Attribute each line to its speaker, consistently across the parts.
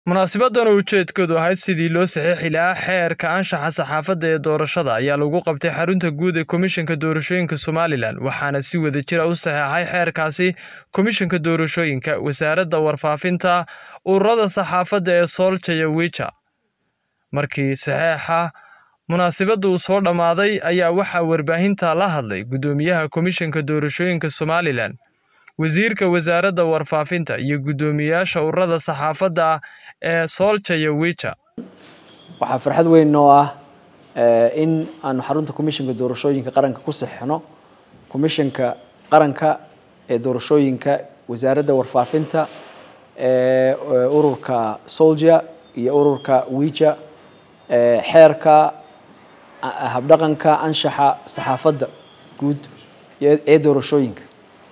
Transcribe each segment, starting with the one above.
Speaker 1: Munaasabaddan oo ujeedkeedu ahayd sidii loo saxiixi lahaa xeerka anshaxa saxaafadda ee doorashada ayaa lagu qabtay xarunta guud ee Komishanka Doorashooyinka Somalilan waxaana si wadajir ah u saxeexay xeerkaasi Komishanka Doorashooyinka, Wasaaradda Warfaafinta, ururada saxaafadda ee Solskjaer iyo Wicher. Markii saxeexa munaasabadda uu soo dhammaaday ayaa waxaa warbaahinta la hadlay Guddoomiyaha Komishanka Doorashooyinka Somalilan, Wasiirka Wasaaradda Warfaafinta, iyo guddoomiyaasha ururada saxaafadda ee Solskjaer iyo Wicher.
Speaker 2: waxaa farxad weyn noo ah in aanu xarunta komishanka doorashooyinka qaranka ku saxixno komishanka qaranka ee doorashooyinka wasaaradda warfaafinta ee ururka Solskjaer iyo ururka Wicher xeerka habdhaqanka anshaxa saxaafadda guud ee doorashooyinka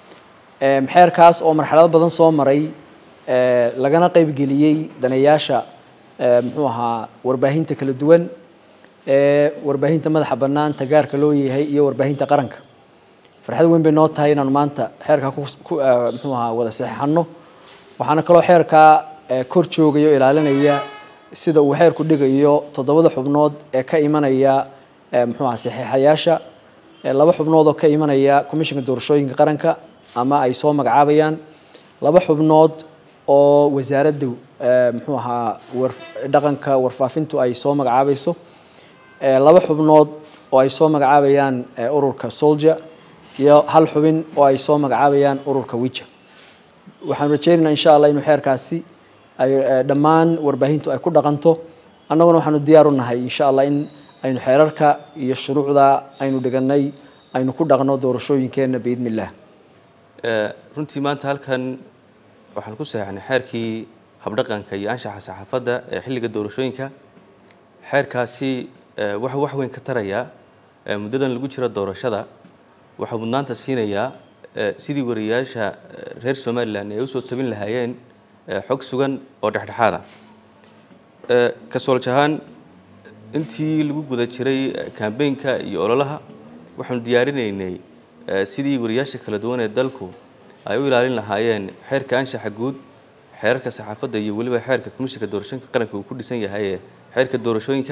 Speaker 2: xeerkaas oo marxalado badan soo maray lagana qaybgeliyey daneeyaasha muxuu ahaa warbaahinta kala duwan ee warbaahinta madaxa bannaan tagaarka loo yahay iyo warbaahinta qaranka farxad weyn bay noo tahay inaanu maanta xeerkaa muxuu ahaa wada saxeixano waxaana kaloo xeerkaa kor joogaya oo ilaalinaya sida uu xeerku dhigayo toddobada xubnood ee ka imanaya muxuu ahaa saxiixayaasha laba xubnood oo ka imanaya komishanka doorashooyinka qaranka ama ay soo magacaabayaan laba xubnood oo wasaaradda muxuu ahaa dhaqanka warfaafintu ay soo magacaabayso laba xubnood oo ay soo magacaabayaan ururka Solskjaer iyo hal xubin oo ay soo magacaabayaan ururka Wicher waxaan rajeynaynaa insha allah inuu xeerkaasi ay dhammaan warbaahintu ay ku dhaqanto annaguna waxaanu diyaar u nahay insha allah in aynu xeerarka iyo shuruucda aynu dhiganay aynu ku dhaqno doorashooyinkeena biidni illah
Speaker 3: runtii maanta halkan waxaan ku saxeixnay xeerkii habdhaqanka iyo anshaxa saxaafadda ee xilliga doorashooyinka xeerkaasi waxa wax weyn ka tarayaa muddadan lagu jiro doorashada waxaa mudnaanta siinayaa sidii wariyaasha reer somalilan ay usoo tabin lahaayeen xog sugan oo dhexdhexaada ka sooljahaan intii lagu guda jiray kambeynka iyo ololaha waxaanu diyaarinaynay sidii wariyaasha kala duwan ee dalku ay u ilaalin lahaayeen xeerka anshaxa guud xeerarka saxaafadda iyo weliba xeerka komishanka doorashooyinka qaranka uu ku dhisan yahay ee xeerka doorashooyinka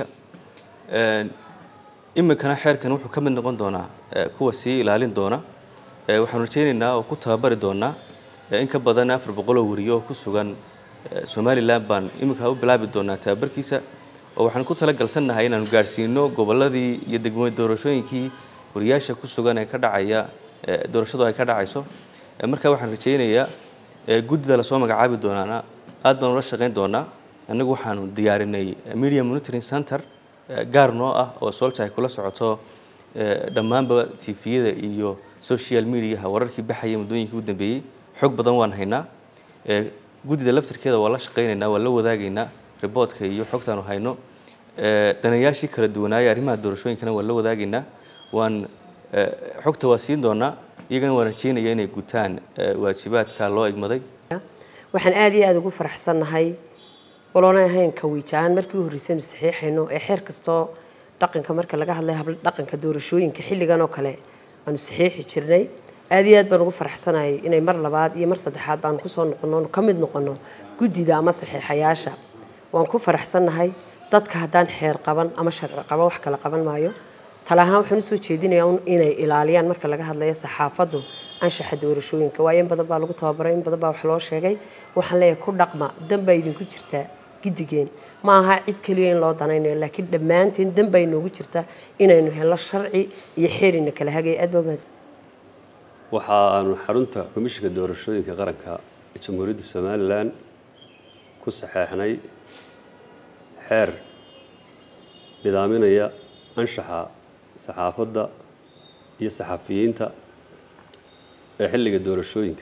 Speaker 3: iminkana xeerkan wuxuu ka mid noqon doonaa kuwa sii ilaalin doona waxaanu rajeynaynaa oo ku tababari doonaa in ka badan afar boqol oo wariyo oo ku sugan somalilan baan iminka u bilaabi doonaa tababarkiisa oo waxaan ku talagalsannahay inaanu gaadhsiino gobolladii iyo degmo doorashooyinkii wariyaasha ku sugan ee ka dhacaya doorashadu ay ka dhacayso marka waxaan rajeynayaa guddida lasoo magacaabi doonaana aad baan ula shaqayn doonaa annagu waxaanu diyaarinay media monitoring center gaar noo ah oo Solskjaer ay kula socoto dhammaanba tviyada iyo social mediaha wararkii baxaya muddooyinkii u dambeeyey xog badan waan haynaa guddida laftirkeeda waa la shaqaynaynaa waa la wadaagaynaa riboodka iyo xogtaanu hayno danayaashii kala duwanaaya arrimaha doorashooyinkana waa la wadaagaynaa waan xogta waa siin doonaa iyagana waan rajeynaya inay gutaan waajibaadka loo egmaday
Speaker 4: waxaan aad iyo aada ugu faraxsannahay waloona ahayn kawiijaan markii u horreysaynu saxiixayno ee xeer kastoo dhaqanka marka laga hadlay habla dhaqanka doorashooyinka xilligan oo kale aanu saxiixi jirnay aad iyo aad baan ugu faraxsanahay inay mar labaad iyo mar saddexaad baanu kusoo noqono ka mid noqono guddida ama saxiixayaasha waan ku faraxsannahay dadka haddaan xeer qaban ama sharci qaban wax kala qaban maayo tala ahaan waxaan usoo jeedinayaa inay ilaaliyaan marka laga hadlayo saxaafaddu anshaxa doorashooyinka waayo in badan baa lagu tababaray in badan baa wax loo sheegay waxaan leeyahay ku dhaqma dan baa idinku jirtaa giddigeen ma aha cid keliya in loo danaynayo laakiin dhammaanteen dan baa inoogu jirta inaynu helno sharci iyo xeerina kala hagay aad baa mahadsan
Speaker 5: waxa aanu xarunta komishanka doorashooyinka qaranka ee jamhuuriyadda somalilan ku saxeexnay xeer nidaaminaya anshaxa saxaafadda iyo saxafiyiinta ee xilliga doorashooyinka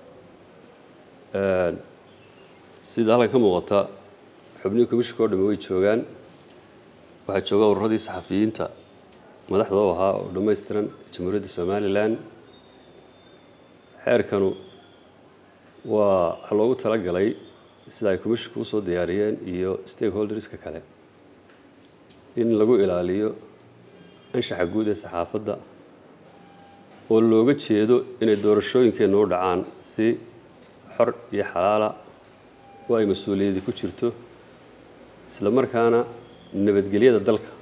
Speaker 5: sida halkan ka muuqata xubnihii komishanka oo dhamme way joogaan waxaa jooga ururadii saxafiyiinta madaxda u ahaa oo dhammaystiran jamhuuriyadda somalilan xeerkanu waa waxa loogu talagalay sida ay komishanku usoo diyaariyeen iyo stakeholderska kale in lagu ilaaliyo anshaxa guud ee saxaafadda oo looga jeedo inay doorashooyinkeennu u dhacaan si xor iyo xalaala oo ay mas-uuliyadi ku jirto isla markaana nabadgelyada dalka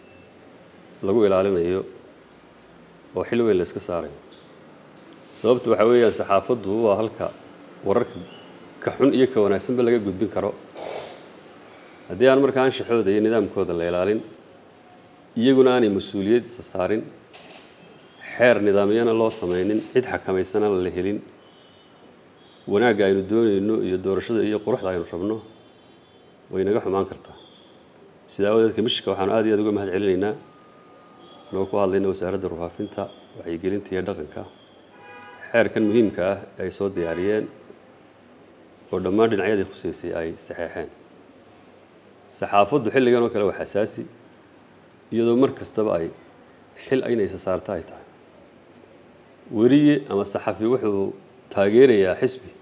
Speaker 5: lagu ilaalinayo oo xil weyn la iska saarayo sababta waxaa weeyaan saxaafaddu waa halka wararka ka xun iyo ka wanaagsanba laga gudbin karo haddii aan markaa anshaxooda iyo nidaamkooda la ilaalin iyaguna aanay mas-uuliyaddiisa saarin xeer nidaamyana loo samaynin cid xakamaysana la helin wanaagga aynu doonayno iyo doorashada iyo quruxda aynu rabno way naga xumaan kartaa sidaa awadeed kamishika waxaanu aad iyo aad uga mahad celinaynaa anagoo ku hadlayna wasaaradda warfaafinta wacyigelinta iyo dhaqanka xeerkan muhiimka ah ee ay soo diyaariyeen oo dhammaan dhinacyadii khuseysay ay saxeexeen saxaafaddu xilligan oo kale waa xasaasi iyadoo mar kastaba ay xil aynaysa saarta ay tahay weliye ama saxafi wuxuu taageerayaa xisbi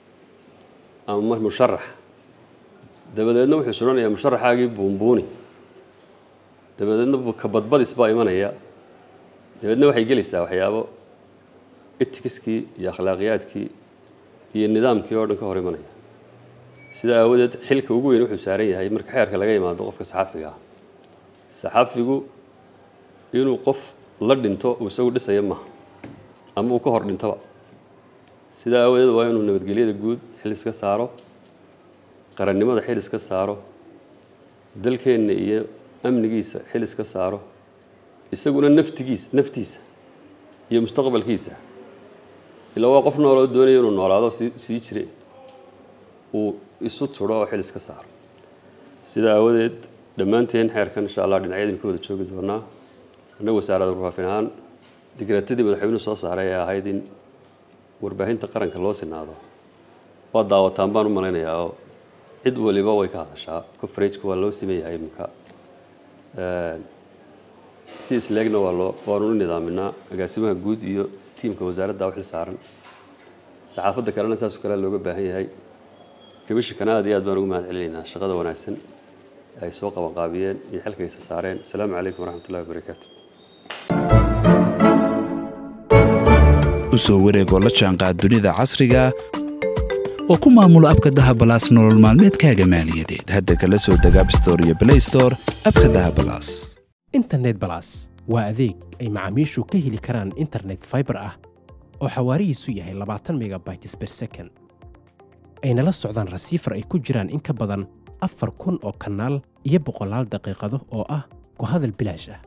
Speaker 5: ama musharax dabadeedna wuxuu sudhanayaa musharaxaagii buunbuuni dabadeedna kabadbadis baa imanaya dabeedna waxay gelaysaa waxyaabo etikiskii iyo akhlaaqiyaadkii iyo nidaamkii oo dhan ka hor imanaya sidaa aawadeed xilka ugu weyn wuxuu saaran yahay marka xeerka laga yimaado qofka saxafiga ah saxafigu inuu qof la dhinto uu isagu dhisaya maaha ama uu ka hor dhintoba sidaa aawadeed waa inuu nabadgelyada guud xil iska saaro qarannimada xil iska saaro dalkeenna iyo amnigiisa xil iska saaro isaguna naftigiisa naftiisa iyo mustaqbalkiisa ilaa waa qof nooloo doonaya inuu noolaado sii sii jire uu isu turo oo xil iska saaro sidaa aawadeed dhammaanteen xeerkan insha allah dhinacyadin ka wada joogi doonaa annagu wasaaradda warfaafin ahaan digreetadii madaxweynuhu soo saaray ee ahayd in warbaahinta qaranka loo sinaado waa daawataan baan u malaynayaa oo cid waliba way ka hadashaa coverageka waa loo siman yahay iminka si isleegna waa loo waanu u nidaaminaa agaasimaha guud iyo tiimka wasaaradda u xil saaran saxaafadda kalena saasoo kale looga baahan yahay kabishikana aad iyo aad baan ugu mahad celinaynaa shaqada wanaagsan ay soo qabanqaabiyeen iyo xilkaysa saareen asalaamu calaykum waraxmat ullahi wabarakaatu
Speaker 6: u soo wareegoo la jaanqaad dunida casriga oo ku maamulo abka dahabalaas nolol maalmeedkaaga maaliyadeed hadda kala soo deg abstore iyo blaystore abka dahabalaas
Speaker 7: internet balas waa adeeg ay macaamiishu ka heli karaan internet faibar ah oo xawaarihiisu yahay labaatan megabytes ber second ayna la socdaan rasiifar ay ku jiraan in ka badan afar kun oo kanaal iyo boqolaal daqiiqado oo ah ku hadal bilaash ah